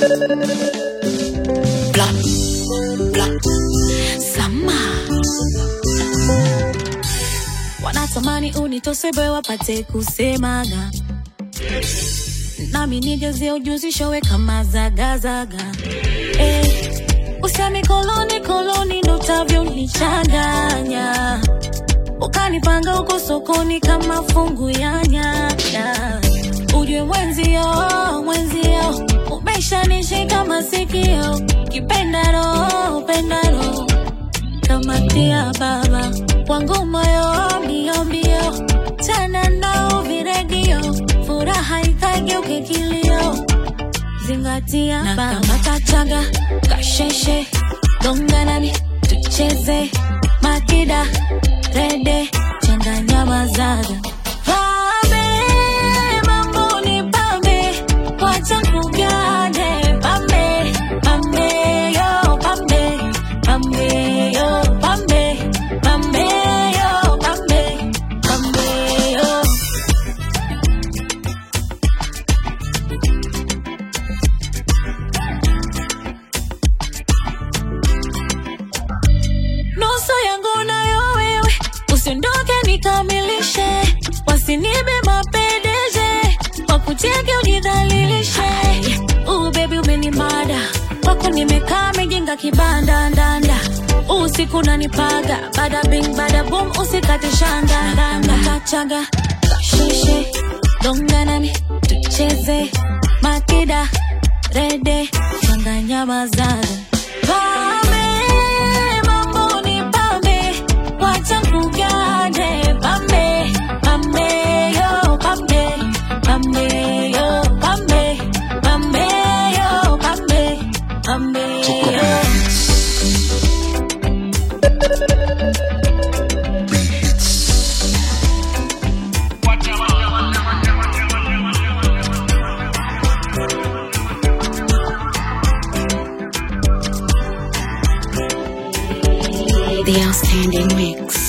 Bla, bla. Sama. wanatamani unitosebe wapate kusemaga nami nijazie ujuzi showe kama zagazaga eh, usemi koloni koloni ndo utavyonichanganya ukanipanga huko sokoni kama fungu ya nyanya ujue mwenzio mwenzio umeshanishika masikio kipendaro pendaro kamatia baba wangu moyo mbio mbio tena nao viredio furaha ikageuke kilio zingatia na kama tachaga kasheshe gonganani tucheze makida rede changanya mazaga pambe mambo ni pambe wacha kugane pambe pambe yo pambe pambe yo pambe pambe yo pambe pambe yo nusu yangu nayo wewe, usiondoke nikamilishe, wasinibe mapendeje, wakucheke ujidhalilishe. Uh, baby umenimada kwako nimekaa mijinga kibanda ndanda usiku nanipaga bada bing bada boom usikate shanda ndanda kachaga kashishe donganani tucheze makida rede changanya mazaga pame mambo ni pambe wacha kugane pambe pambe yo pambe pambe yo pambe pambe yo pambe pambe yo The outstanding mix.